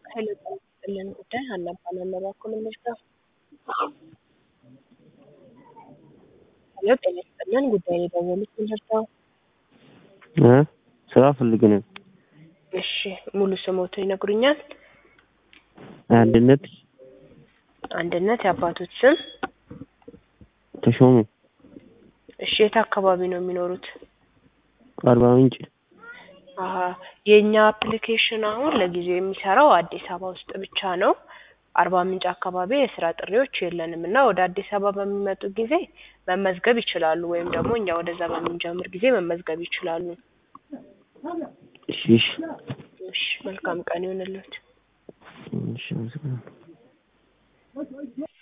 ኃይለ ቃል ይስጥልን ጉዳይ ሀና እባላለሁ። እባክዎ ምን ልርዳው? ሄሎ ጤና ይስጥልን ጉዳይ የደወሉት ምን ልርዳው? እ ስራ ፈልገን ነው። እሺ ሙሉ ስሞትን ይነግሩኛል? አንድነት አንድነት የአባቶት ስም? ተሾመ እሺ የት አካባቢ ነው የሚኖሩት? አርባ ምንጭ አሀ የእኛ አፕሊኬሽን አሁን ለጊዜው የሚሰራው አዲስ አበባ ውስጥ ብቻ ነው። አርባ ምንጭ አካባቢ የስራ ጥሪዎች የለንም እና ወደ አዲስ አበባ በሚመጡ ጊዜ መመዝገብ ይችላሉ ወይም ደግሞ እኛ ወደዛ በምንጀምር ጊዜ መመዝገብ ይችላሉ። እሺ እሺ እሺ መልካም ቀን ይሁንልዎት። እሺ አመሰግናለሁ።